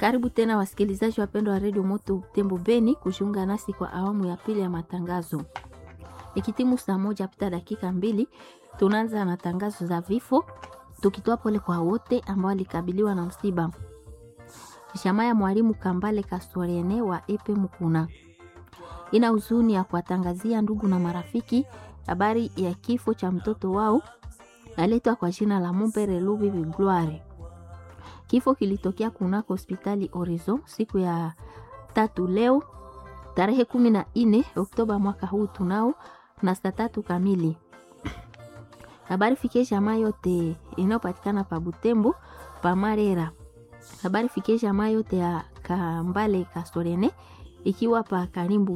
Karibu tena wasikilizaji wapendwa wa redio Moto Tembo Beni kujiunga nasi kwa awamu ya pili ya matangazo. Ikitimu saa moja pita dakika mbili, tunaanza na tangazo za vifo, tukitoa pole kwa wote ambao walikabiliwa na msiba. Jamaa ya mwalimu Kambale Kastorene wa Epe Mukuna ina huzuni ya kuwatangazia ndugu na marafiki habari ya kifo cha mtoto wao aletwa kwa jina la Mumbere Lubi Gloire. Kifo kilitokea kunako hospitali Horizon siku ya tatu leo tarehe kumi na nne Oktoba mwaka huu tunao na saa tatu kamili. Habari fikie jamaa yote inayopatikana pa Butembo pa Marera. Habari fikie jamaa yote ya Kambale Kastorene ikiwa pa Karimbu